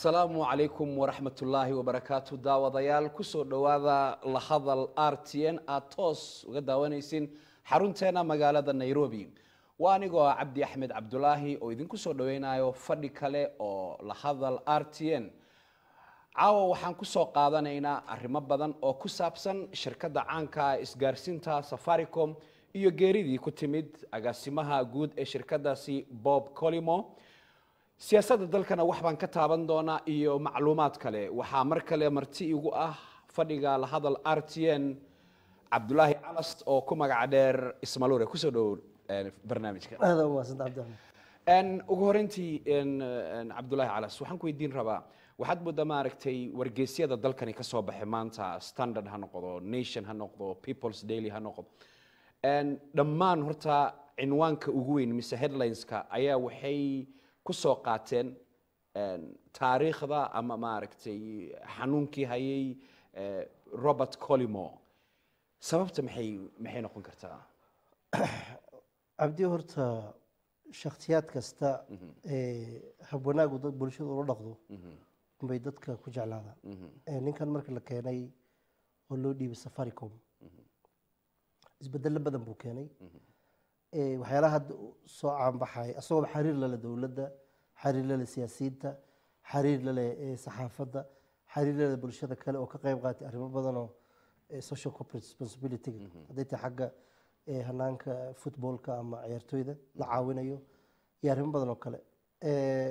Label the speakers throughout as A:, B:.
A: asalaamu calaykum waraxmatullaahi wabarakaatu daawadayaal kusoo dhowaada la hadal r t n aad toos uga daawanaysin xarunteena magaalada nairobi waa anigoo ah cabdi axmed cabdulaahi oo idinku soo dhaweynayo fadhi kale oo la hadal r t n caawa waxaan kusoo qaadanaynaa arrimo badan oo ku saabsan shirkadda caanka ah isgaarsiinta safaricom iyo geeridii ku timid agaasimaha guud ee shirkadaasi bob colimo siyaasadda dalkana wax baan ka taaban doonaa iyo macluumaad kale waxaa mar kale marti igu ah fadhiga la hadal r t n cabdulaahi calas oo ku magac dheer ismalure kusoo dhowow barnaamijka
B: aada u mahadsan cabdiraxmaan
A: En, ugu horeyntii en, en, cabdulaahi calas waxaan ku weydiin rabaa waxaad moodaa maaragtay wargeysyada dalkani ka soo baxay maanta standard ha noqdo nation ha noqdo people's daily ha noqdo En, dhammaan horta cinwaanka ugu weyn mise headlineska ayaa waxay ku soo qaateen en, taariikhda ama maaragtay xanuunkii hayay eh, robert colimo sababta maxay maxay noqon kartaa
B: cabdi horta shakhsiyaad kasta ee habwanaagu dad bulshada ula dhaqdo unbay dadka ku jeclaadaan Ee, ninkan marka la keenay oo loo dhiibay safaricom isbedelo badan buu keenay Ee, waxyaalaha hadda u soo caanbaxay asagooba xiriir lale dowladda xiriir lale siyaasiyiinta xiriir lale ee, saxaafadda xiriir lale bulshada kale oo ka qayb qaatay arrimo badanoo ee, social corporate responsibility hadday tahay xagga ee, hanaanka footballka ama ciyaartooyda la caawinayo iyo arrimo badan oo kale Ee,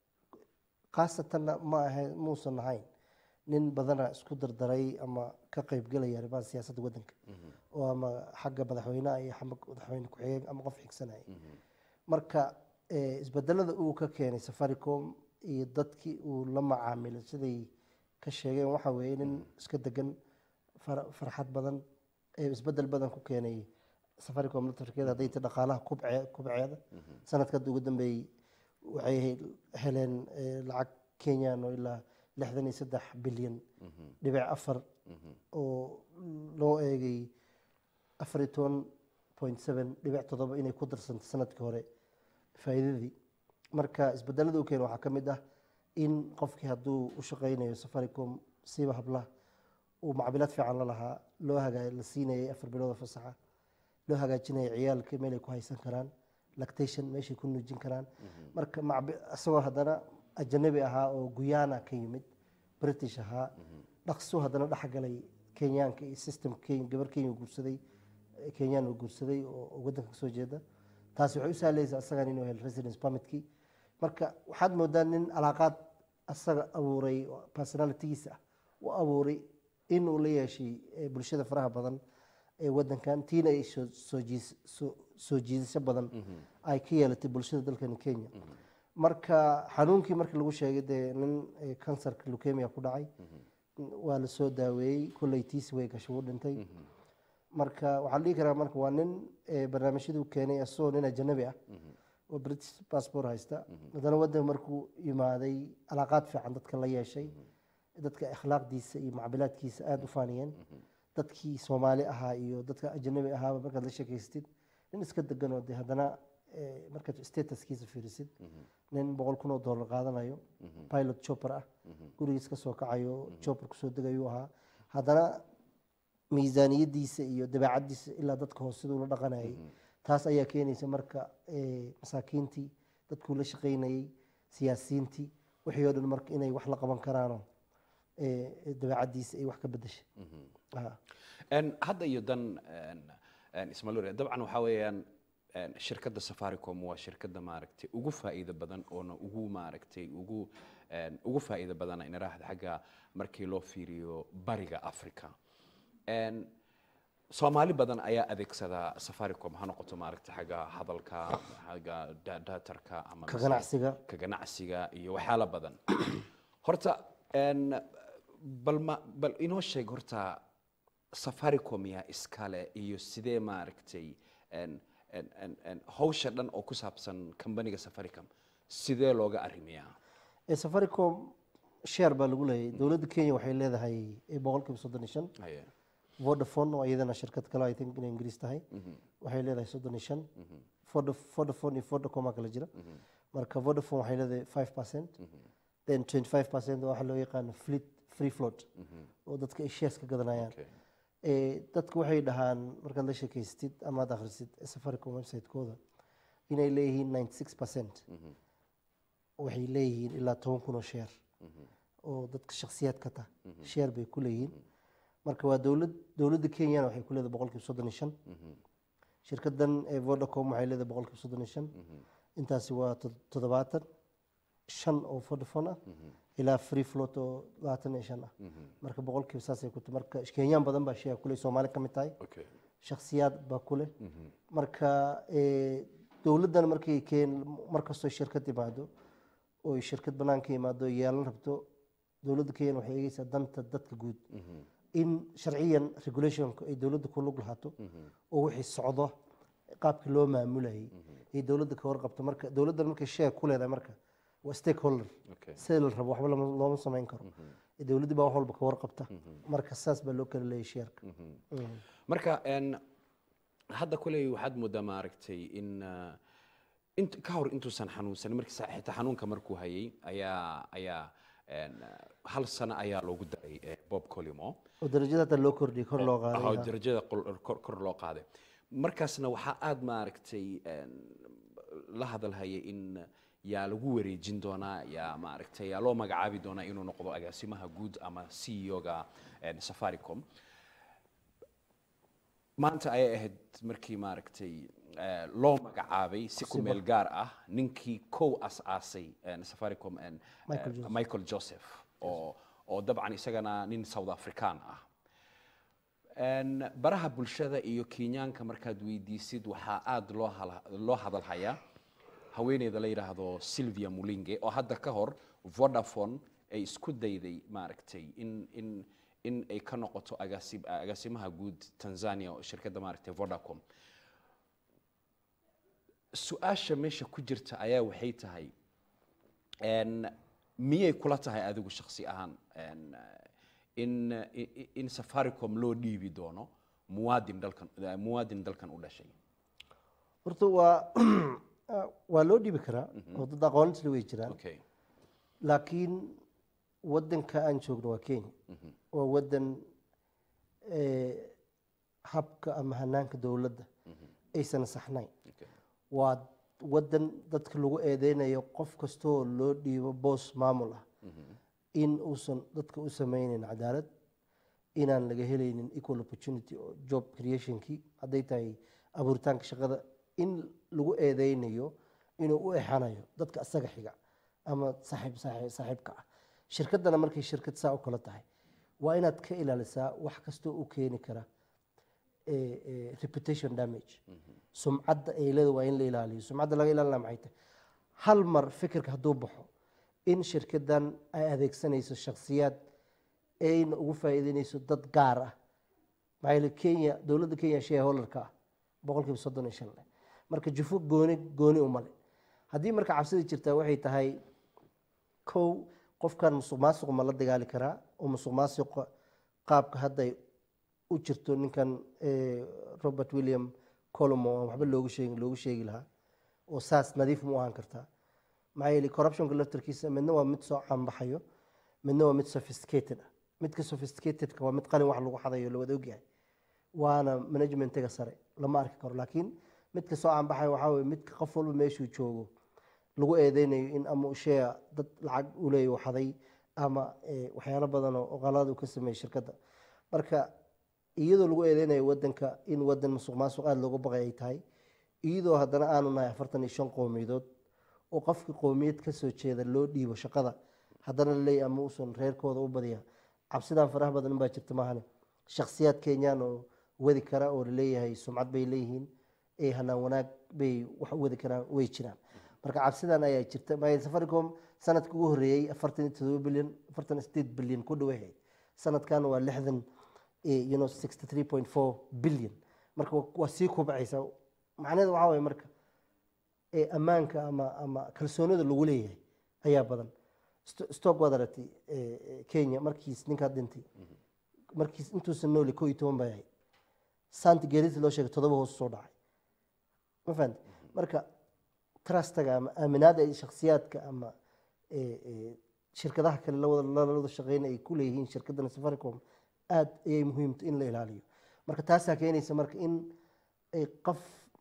B: khaasatanna ma ahayn muusan ahayn nin badana isku dardaray ama ka qaybgelaya arrimaha siyaasadda waddanka oo ama xagga madaxweynaha iyo xagga madaxweyne ku-xigeen ama qof xigsanaya marka eh, isbedelada uu ka keenay safaricom iyo dadkii uu la macaamilay siday ka sheegeen waxa weeye nin iska degan far- farxad badan ee isbedel badan ku keenay safaricom networkeeda hadday tahay dhaqaalaha kubce- kubceeda sanadka hadda ugu dambeeyey waxay he- heleen eh, lacag kenyan oo ilaa lixdan iyo saddex bilyan dhibic afar oo loo eegay afar iyo toban point seven dhibic toddoba inay ku darsantay sanadkii hore faa'iidadii marka isbedelada u keena waxaa ka mid ah in qofkii hadduu u shaqaynayo safaricom siiba hablaha uu macbilaad fiican la lahaa loo hagaa la siinayay afar bilood oo fasaxa loo hagaajinaya ciyaalka meel ay ku haysan karaan lactation meeshay ku nuujin karaan marka macbi- isagoo haddana ajanabi ahaa oo guyana ka yimid british ahaa dhaqsuu haddana dhexgalay kenyaanka iyo system kenya gabar kenya uu guursaday eh, kenyaan uu guursaday oo oo waddanka kasoo jeeda taasi waxay u sahlaysaa asagan inuu helo residence permitkii marka waxaad moodaa nin alaaqaad asaga abuuray oo personalitygiisa ah u abuuray inuu la yeeshay eh, bulshada faraha badan ee waddankan tiina ay soo- soo jiis- soo- soo jiidasho badan ay ka yeelatay bulshada dalkani kenya marka xanuunkii markii lagu sheegay dee nin eh, kansarka leukemia ku dhacay waa la soo daaweeyey kolley tiisi way gashay wuu dhintay marka waxaa la dhihi karaa marka waa nin eh, barnaamijyaduu keenay asagoo nin ajanabi ah oo british passport haysta haddana waddanka markuu yimaaday alaaqaad fiican dadka la yeeshay dadka akhlaaqdiisa iyo macbilaadkiisa aada u faaniyeen dadkii soomaali ahaa iyo dadka ajanabi ahaaba markaad la sheekaystid nin iska degan oo de haddana eh, markaad statuskiisa fiirisid nin boqol kun oo dollar qaadanayo pilot chopper ah gurigiis ka soo kacayo chopper kusoo degayuu ahaa haddana miisaaniyadiisa iyo dabeecadiisa ilaa dadka hoose siduu la dhaqanayay taas ayaa keenaysa marka eh, masaakiintii dadkuu la shaqaynayay siyaasiyiintii wixii oo dhan marka inay wax la qaban karaanoo eh, dabeecadiisa ay wax ka bedeshay Ah.
A: En, hadda iyo dan en, en, ismalure dabcan waxaa weeyaan en, shirkadda safaricom waa shirkadda maaragtay ugu faa'iido badan oona ugu maaragtay ugu en, ugu faa'iido badana inaraahda xagga markii loo fiiriyo bariga africa En, soomaali badan ayaa adeegsada safaricom ha noqoto maaragtay xagga hadalka xagga da- datarka ama
B: ka
A: mise-
B: ganacsiga
A: ka ganacsiga iyo waxyaalo badan horta en, bal ma bal inoo sheeg horta safaricom yaa iskale iyo sidee maaragtay en- en- en- en hawsha dhan oo ku saabsan kambaniga safaricom sidee looga arrimiyaa
B: Eh, safaricom share baa lagu leeyahay dowladda kenya waxay leedahay eh, boqolkiiba soddon iyo shan
A: Haye.
B: vodafone oo iyadana shirkad kale i think inay ingiriis tahay waxay leedahay soddon iyo shan Voda- vodafone iyo vodacom aa kala jira marka vodafone waxay leedahay five percent then 25 percent waxa loo yaqaano fleet free float oo dadka ay shares ka gadanayaan
A: Okay.
B: Eh, dadku waxay dhahaan markaad la sheekaystid ama aad akhrisid safaricom website-kooda inay leeyihiin 96 percent waxay leeyihiin ilaa toban kun oo sheer oo dadka shakhsiyaadka ta sheer bay ku leeyihiin marka waa dowlad dowladda kenyana waxay ku leedahay boqolkiiba soddon iyo shan shirkadan ee vodacom waxay leedahay boqolkiiba soddon iyo shan intaasi waa tod- toddobaatan shan oo vodafone ah ilaa free float oo labaatan iyo shan ah marka boqolkiiba saasay ku tahay marka kenyaan badan baa shea kuleh soomaali ka mid tahay
A: Okay.
B: shakhsiyaad baa ku leh marka eh, dowladdan markay keen markastoo shirkad imaado oo shirkad banaanka imaado yeelan rabto dowladda kenya waxay eegeysaa danta dadka guud in sharciyan regulationka ay dowladda ku lug lahaato oo wixii socdo qaabkii loo maamulayay ay dowladda ka warqabto marka dowladdan markay share ku leedahay marka waa stakeholder
A: Okay.
B: sida la rabo waxba lama- looma samayn karo dowladdii baa wax walba ka warqabta marka saas baa loo kala leeyahay sheerka
A: marka een, hadda kuley waxaad moodaa maaragtay in uh, int ka hor intuusan xanuunsanin markii sa- xitaa xanuunka markuu hayay ayaa ayaa een, uh, hal sano ayaa loogu daray eh, bob colimo
B: oo darajada hata loo kordhiyay kor loo
A: oo
B: qaaday
A: darajada qol- kor kor loo qaaday markaasna waxaa aada maaragtay een, la hadalhaya in yaa lagu wareejin doonaa yaa maaragtay yaa loo magacaabi doonaa inuu noqdo agaasimaha guud ama c e o-ga safaricom maanta ayay ahayd markii maaragtay eh, loo magacaabay si ku meel gaar ah ninkii kow as-aasay eh, safaricom eh,
B: Michael Joseph.
A: michael joseph oo oo dabcan isagana nin south african ah Een, baraha bulshada iyo kenyaanka markaad weydiisid waxaa aada loo hala- loo hadalhayaa haweeneyda la yidhaahdo sylvia mulinge oo hadda ka hor vodafone ay isku dayday maaragtay in in in ay ka noqoto agaasi- agaasimaha guud tanzania oo shirkadda maaragtay vodacom su-aasha meesha ku jirta ayaa waxay tahay een, miyay kula tahay adigu shakhsi ahaan een, in i- in safaricom loo dhiibi doono muwaadin dalkan muwaadin dalkan u dhashay
B: horta waa waa loo dhibi karaa oo dad aqoontisle way jiraan
A: okay
B: laakiin wadanka aan joogno waa kenya waa wadan eh, habka ama hanaanka dowladda aysan saxnayn
A: okay
B: waa wadan dadka lagu eedeynayo qof kastoo loo dhiibo boos maamul ah in uusan dadka u sameyneyn cadaalad inaan laga helaynin equal opportunity oo job creationkii hadday tahay abuuritaanka shaqada in lagu eedeynayo inuu u exanayo dadka asaga xiga ama saaxiib saaxiib saaxiibka ah shirkaddana markay shirkad saa u kala tahay waa inaad ka ilaalisaa wax kastoo u keeni kara eh, eh, reputation damage sumcadda ay leeda waa in la ilaaliyo sumcadda laga ilaalina maxay tahay hal mar fikirka hadduu baxo in shirkaddan ay adeegsanayso shakhsiyaad ayna ugu faa'iideynayso dad gaar ah maxaa yeele kenya dowladda kenya shareholderka ah boqolkiiba soddon iyo shan leh marka jufo gooni gooni umale haddii marka cabsida jirtaa waxay tahay kow qofkan musuq maasuq ma la dagaali karaa oo musuq maasuqa qaabka hadday u jirto ninkan eh, robert william colomo aan waxba loogu sheegin loogu sheegi lahaa oo saas nadiif mu ahaan kartaa maxaa yeele corruptionka laftarkiisa midna waa mid soo caanbaxayo midna waa mid sophisticated ah midka sophisticatedka waa mid qalin wax lagu xadayo la wada ogyahay waana managementiga sare lama arki karo laakiin midka soo caanbaxayo waxaa weye midka qof walba meeshuu joogo lagu eedeynayo in ama uu shea dad lacag u leeyahy xaday ama eh, waxyaalo badan oo qalad uu ka sameeyey shirkadda marka iyadoo lagu eedeynayo wadanka in wadan musuq maasuq aada looga baqay ay tahay iyadoo haddana aanu nahay afartan iyo shan qowmiyadood oo qofka qowmiyad ka soo jeeda loo dhiibo shaqada haddana laleeyahy ama uusan reerkooda u badiya cabsidan faraha badan baa jirta maahane shakhsiyaad kenyaan oo wadi kara oo laleeyahay sumcad bay leeyihiin ee hanaan wanaag bay wax u wadi karaan way jiraan marka cabsidan ayaa jirta maa safaricom sanadka ugu horeeyey afartan iyo todoba bilyan afartan iyo sideed bilyan ku dhawahay sanadkan waa lixdan eh, you know sixty three point four bilyan marka waa- waa sii kubcaysa macnaheedu waxaa waye marka ee ammaanka ama ama kalsoonida lagu leeyahay ayaa badan Sto- stock waad aragtay eh, eh, kenya markiis ninkaa dhintay markiis intuusan nooli ko iyo toban bay ahayd santi geerisi loo sheegay todoba hoos soo dhacay ma fahamte marka trustaga ama aaminaada ay shakhsiyaadka ama eh, eh, shirkadaha kale lawada lalada shaqeyna ay ku leeyihiin shirkadana safaricom aad ayay muhiimta in la ilaaliyo marka taasaa keenaysa marka in ay qof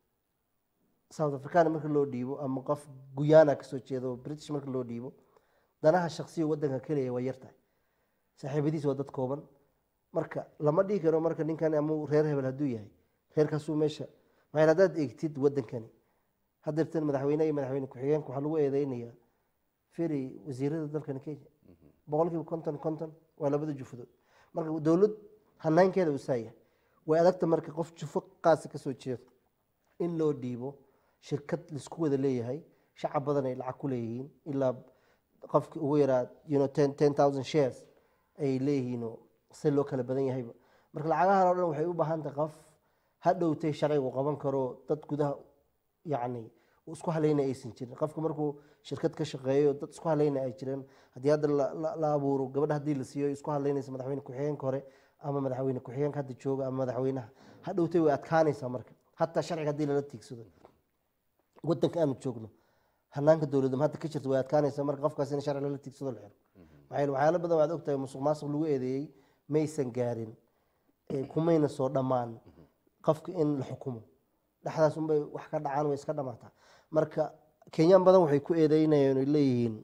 B: south africana marka loo dhiibo ama qof guyana kasoo jeedo british marka loo dhiibo danaha shaksiga wadanka keliya waa yartahay saaxiibadiis waa dad kooban marka lama dhihi karo marka ninkan ama reer hebel hadduu yahay reerkaasuu meesha maxaa haddaad eegtid wadankani haddeertan madaxweyne iyo madaxweyne ku-xigeenka waxaa lagu eedeynayaa feri wasiirada dalkani kenya boqolkiiba konton konton waa labada jufadood marka dowlad hanaankeeda uu saayahay way adagta marka qof jufo qaasa kasoo jeedo in loo dhiibo shirkad laisku wada leeyahay shacab badan ay lacag ku leeyihiin ilaa qofki ugu yaraa you know, ten, ten thousand shares ay leeyihiinoo si loo kala badan yahayba marka lacagahan oo dhan waxay u baahan tahay qof ha dhowtay shaqaygu qaban karo dad gudaha yacni uu isku halaynaya aysan jirin qofka markuu shirkad ka shaqeeyo dad isku halaynaya ay jireen haddii hadda la- la- la abuuro gabadha haddii la siiyo ay isku halaynaysa madaxweyne ku-xigeenka hore ama madaxweyne ku-xigeenka hadda jooga ama madaxweynaha ha dhowtay way adkaanaysaa marka hataa sharciga haddii lala tiigsado wadanka aanu joogno hanaanka dowladda hadda ka jirta way adkaanaysaa marka qofkaas in sharci lala tiigsado la xiro maxaa yeele waxyaalo badan waad ogtahay musuq maasuq lagu eedeeyey maysan gaarin ee kumayna soo dhammaan qofka in la xukumo dhexdaas unbay wax ka dhacaan way iska dhamaataa marka kenyaan badan waxay ku eedeynayeen oy leeyihiin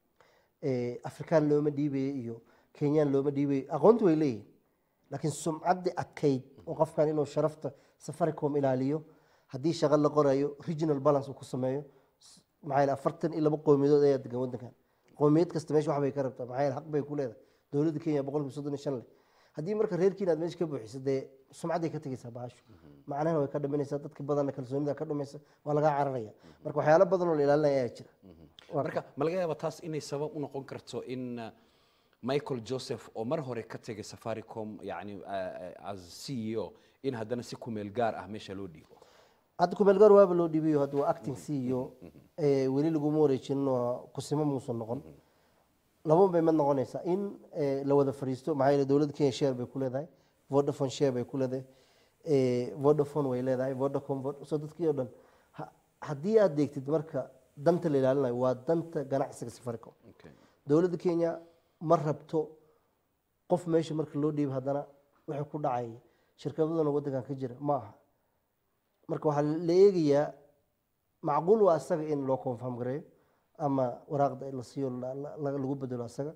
B: eh, afrikaan looma dhiibayo iyo kenyaan looma dhiibayo aqoonti way leeyihiin laakiin sumcaddii adkayd oo qofkan inuu sharafta safaricom ilaaliyo haddii shaqo la qorayo regional balance uu ku sameeyo s- maxaa yeele afartan iyo laba qowmiyadood ayaa degan wadankan qowmiyad kasta meesha wax bay ka rabtaa maxaa yeele xaq bay ku leedahay dowladda kenya boqolkiiba soddon iyo shan leh haddii marka reerkiina aad meesha ka buuxiso dee sumcadday ka tegeysaa bahashu macnahana way ka dhaminaysaa dadka badanna kalsoonida ka dhumaysa waa lagaa cararaya marka waxyaalo badan oo la ilaalinaya ayaa jira Waa-
A: marka ma laga yaaba taas inay sabab u noqon karto in uh, michael joseph oo mar hore ka tegay safaricom yani uh, uh, as c e o in haddana si kumeel gaar ah meesha loo dhiibo
B: hadda kumeelgaar waaba loo dhiibayo hadda waa acting c iyo weli laguma wareejinin oo kusimo muusan noqon laba bay mid noqonaysaa in eh, la wada fadhiisto maxaa yeele dowladda kenya share bay ku leedahay vodafone share bay ku leedahay eh, vodafone way leedahay vodacom Vod- so dadkii oo dhan ha- haddii aad deegtid marka danta la ilaalinayo waa danta ganacsiga safaricom
A: okay.
B: dowladda kenya ma rabto qof meesha marka loo dhiibo haddana waxay ku dhacay shirkadadana wadankan ka jira ma aha marka waxaa la eegayaa macquul waa asaga in loo confirm gareeyo ama waraaqda la siiyo la- la- la- lagu bedelo asaga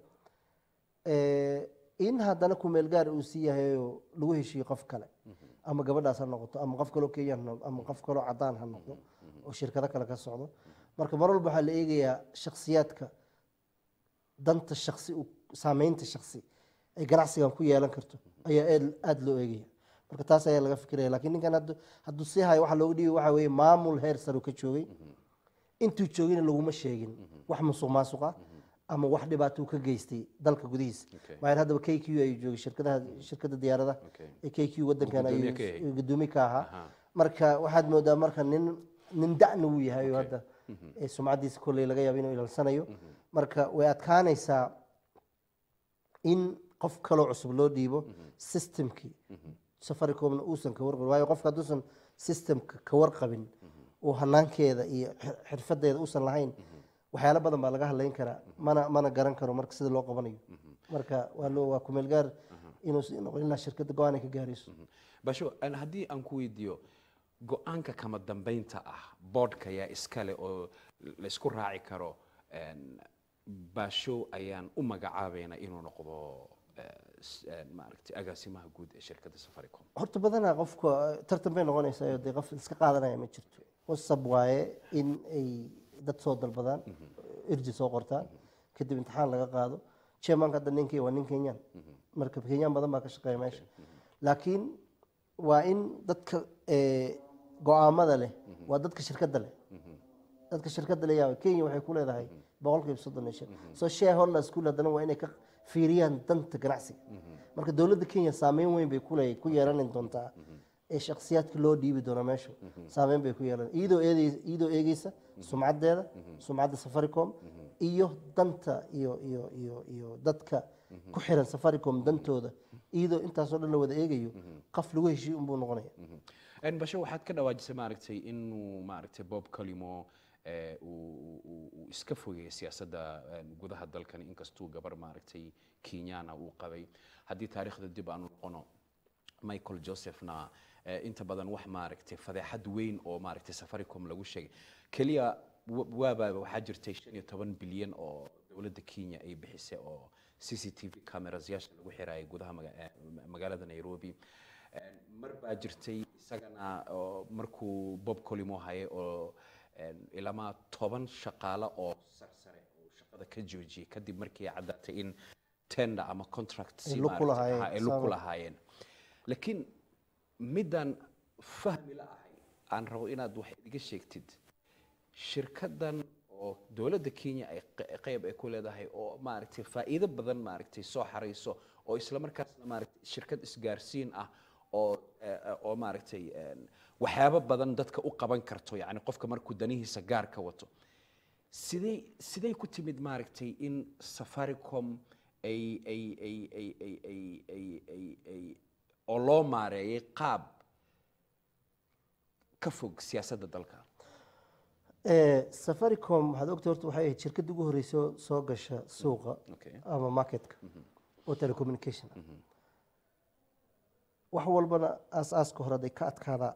B: Eh, in haddana kumeel gaar uu sii yahayoo lagu heshiiyo qof kale ama gabadhaas ha noqoto ama qof kaloo kenyan ha noqdo ama qof kaloo cadaan ha noqdo oo shirkado kale ka socdo marka mar walba waxaa la eegayaa shakhsiyaadka danta shaksi u- saameynta shaksi ay ganacsigan ku yeelan karto ayaa aad- aada loo eegaya marka taas ayaa laga fikiraya lakiin ninkan haddu- hadduu sii hayo waxa looga dhiibay waxa weeye maamul heer sare uu ka joogay intuu joogina laguma sheegin wax musuq maasuq ah ama wax dhibaato uu ka geystay dalka gudihiisa
A: Okay.
B: maxaa yeele haddaba k q ayuu joogay shirkadaha shirkadda diyaaradaha
A: Okay.
B: ee k q wadankan
A: Gudoomiye
B: ayuu
A: ka yahay.
B: ayuu gudoomiye ka ahaa
A: Aha.
B: marka waxaad moodaa marka nin nin da'na uu yahay oo hadda ee sumcaddiisa kolley laga yaabo inuu ilaalsanayo marka way adkaanaysaa in qof kaloo cusub loo dhiibo systemkii safaricomna uusan ka warqabin waayo qofka hadduusan systemka ka warqabin oo hanaankeeda iyo xir- xirfadeeda uusan lahayn waxyaalo badan baa laga hadlayn karaa mana mana garan karo marka sida loo qabanayo marka waa loo waa kumeel gaar inuu si- noqon ilaa shirkadda go-aan ay ka gaarayso
A: basho an- haddii aan ku weydiiyo go-aanka kama dambeynta ah boodhka yaa iskale oo laysku raaci karo en, basho ayaan u magacaabayna inuu noqdo eh, s- en, maaragtay agaasimaha guud ee shirkadda safaricom
B: horta badanaa qofka tartan bay noqonaysaa oo dee qof iska qaadanaya ma jirto wasab waaye in ay dad soo dalbadaan irji soo qortaan kadib imtixaan laga qaado chairmanka hadda ninkii waa nin kenyan marka kenyan badan baa ka shaqeeya meesha laakiin waa in dadka eh, go-aamada leh waa dadka shirkadda leh dadka shirkadda la yaaba kenya waxay ku leedahay boqolkiiba soddon iyo shan soo shareholders ku haddana waa inay ka fiiriyaan danta ganacsiga marka dowladda kenya saameyn weyn bay kule ku yeelan doontaa ee shakhsiyaadka loo dhiibi doona meesha saameyn bay ku yeelan iyadoo eedey- iyadoo eegeysa sumcaddeeda sumcadda safaricom iyo danta iyo iyo iyo iyo dadka ku xiran safaricom dantooda iyadoo intaasoo dhan la wada eegayo qof lagu heshiiy unbuu noqonaya
A: En, basho waxaad ka dhawaajisay maaragtay inuu maaragtay bob calimo eh, uu uu- uu iska fogeeyay siyaasadda eh, gudaha dalkan inkastuu gabar maaragtay kenyana uu qabay haddii taariikhda dib aanu noqono michael josephna eh, inta badan wax maaragtay fadeexad weyn oo maaragtay safaricom lagu sheegay keliya wa- waaba waxaa jirtay shan iyo toban bilyan oo dowladda kenya ay bixisay oo c c t v camerasyaasha lagu xirayay gudaha maga- eh, magaalada nairobi Eh, mar baa jirtay isagana oo markuu bob colimo hayay oo eh, ilamaa toban shaqaale oo sarsare oo shaqada ka joojiyay kadib markii ay caddaatay in tender ama contract si
B: Ay lug ku
A: maaragtay-
B: lahaayeen,
A: ha, ay lug ku
B: sabab.
A: lahaayeen laakiin midaan fahmi la ahay aan rabo inaad wax iga sheegtid shirkadan oo dowladda kenya ay q- qayb ay ku leedahay oo maaragtay faa'iido badan maaragtay soo xarayso oo isla markaasna maaragtay shirkad isgaarsiin ah oo eh, eh, oo maaragtay een, waxyaabo badan dadka u qaban karto yacni qofka markuu danihiisa gaar ka wato sidee sidee ku timid maaragtay in safaricom ay ay ay ay ay ay ay ay ay oo loo maareeyay qaab ka fog siyaasadda dalka
B: Eh, safaricom waxaad ogta horta waxay ahayd shirkadda ugu horeysa oo soo gasha suuqa
A: okay
B: ama marketka oo telecommunication ah wax walbana aas-aaska hore haday ka adkaadaan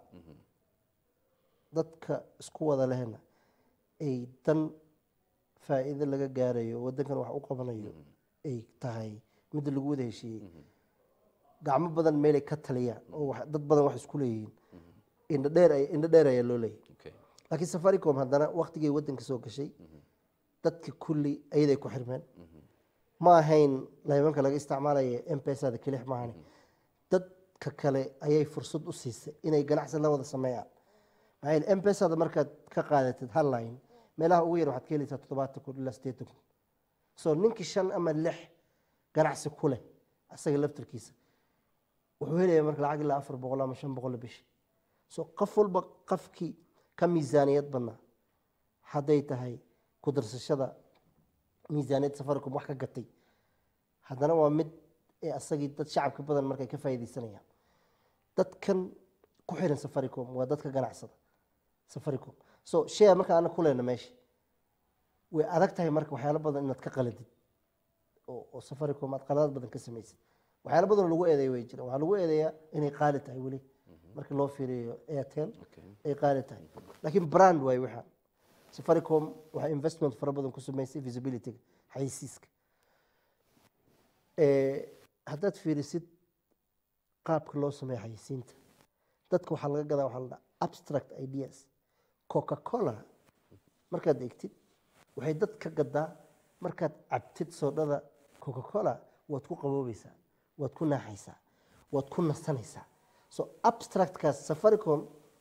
B: dadka isku wada lehna ay dan faa'iido laga gaarayo waddankan wax u qabanayo ay tahay midda lagu wada heshiiyey gacmo badan meelay ka taliyaan oo wax- dad badan wax isku leeyihiin indho dheer ay- indho dheer ayaa loo leeyahay
A: okay
B: laakiin safaricom haddana waktigay waddanka soo gashay dadka kulli ayaday ku xirmeen ma ahayn laymanka laga isticmaalaya mpesada kelix maahani dadka kale ayay fursad u siisay inay ganacsi la wada sameeyaan maxaa yeele mpesada markaad ka qaadatid hal line meelaha ugu yar waxaad ka helaysaa toddobaatan kun ilaa siddeetan kun so ninkii shan ama lix ganacsi ku leh asaga laftarkiisa wuxuu helayaa marka lacag ilaa afar boqol ama shan boqol bishi so qof walba qofkii ka miisaaniyad badnaa hadday tahay ku darsashada miisaaniyad safaricom wax ka gatay haddana waa mid ee asagii dad shacabka badan markay ka faa'iidaysanayaan dadkan ku xiran safaricom waa dadka ganacsada safaricom so share marka ana ku lehna meesha way adag tahay marka waxyaalo badan inaad ka qaladid oo oo safaricom aad qaladaad badan ka samaysid waxyaalo badan oo lagu eedeeya way jiraan waxaa lagu eedeeyaa inay qaali tahay weli marka loo fiiriyo airtel
A: okay
B: ay qaali tahay laakiin brand waay waxa safaricom waxay investment fara badan ku samaysay visibilityga xayisiiska Eh, haddaad fiirisid qaabka loo sameeyo xayisiinta dadka waxaa laga gadaa waxaa la dhaha abstract ideas coca cola markaad egtid waxay dad ka gadaa markaad cabtid soodhada coca cola waad ku qaboobaysaa waad ku naaxaysaa waad ku nasanaysaa so abstractkaas safaricom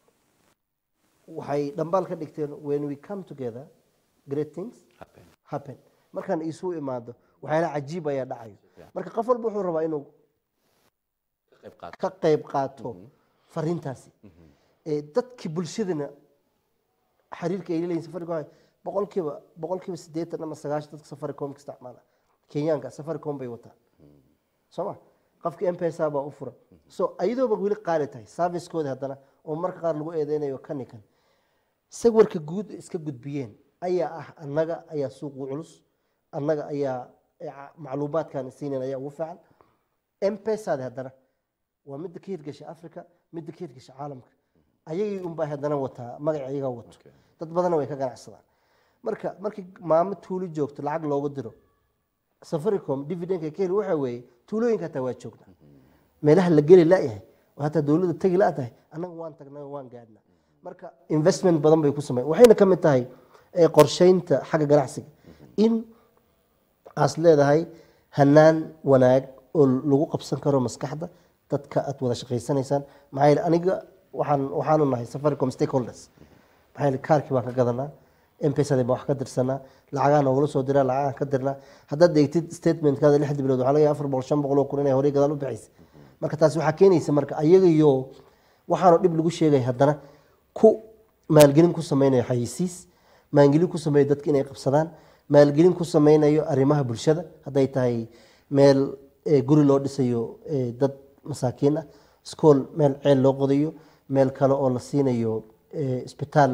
B: waxay dhambaal ka dhigteen when we come together great things
A: happen
B: happen markaan isu imaado waxyaala cajiib ayaa dhacayo marka qof walba wuxuu rabaa inuu
A: ka qayb qaata
B: ka qayb qaato fariintaasi ee dadkii bulshadana xiriirka ay leeyihin safaricom waxay- boqolkiiba boqolkiiba siddeetan ama sagaashan dadka safaricom ka isticmaala kenyaanka safaricom bay wataan soo ma qofka mpesa baa u furan so ayadooba weli qaali tahay servicekoodi haddana oo marka qaar lagu eedeynayo kanikan sawirka guud ay iska gudbiyeen ayaa ah annaga ayaa suuq u culus annaga ayaa eh, ca- macluumaadkan siinayn ayaa ugu fiican mpesada haddana waa midda ka hirgasha africa midda ka hirgasha caalamka ayagii unbaa haddana wataa magaca iyaga wato
A: Okay.
B: dad badanna way ka ganacsadaan marka markii maamo tuulo joogto lacag loogu diro safaricom dividendka ka heli waxa weeye tuulooyinka hataa waa joognaa meelaha la geli la'yahay oo hataa dowladda tegi la tahay annaga waan tagnaa waan gaadhnaa marka investment badan bay ku sameyn waxayna ka mid tahay eh, qorsheynta xagga ganacsiga in aas leedahay hanaan wanaag oo lagu qabsan karo maskaxda dadka aad wada shaqaysanaysaan maxaa yeele aniga waxaan waxaanu nahay safaricom stakeholders maxaa yeele kaarkii baan ka gadanaa mpesada baan wax ka dirsanaa lacagaa noogula soo diraa lacagaan ka dirnaa haddaad eegtid statementkaada lixda bilood waxaa laga yaaba afar boqol shan boqol oo kun inay horey gadaal u bixaysa marka taasi waxaa keenaysa marka ayagayo waxaanoo dhib lagu sheegay haddana ku maalgelin ku sameynayo xayisiis maalgelin ku sameeyo dadka inay qabsadaan maalgelin ku sameynayo arrimaha bulshada hadday tahay meel eh, guri loo dhisayo eh, dad masaakiin ah iskool meel ceel loo qodayo meel kale oo la siinayo eh, isbitaal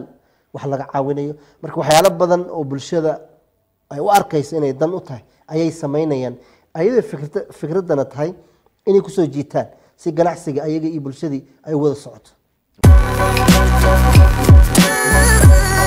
B: wax laga caawinayo marka waxyaalo badan oo bulshada ay u arkayso inay dan u tahay ayay samaynayaan ayadoo fikrada fikraddana tahay inay kusoo jiitaan si ganacsiga ayaga iyo bulshadii ay wada socoto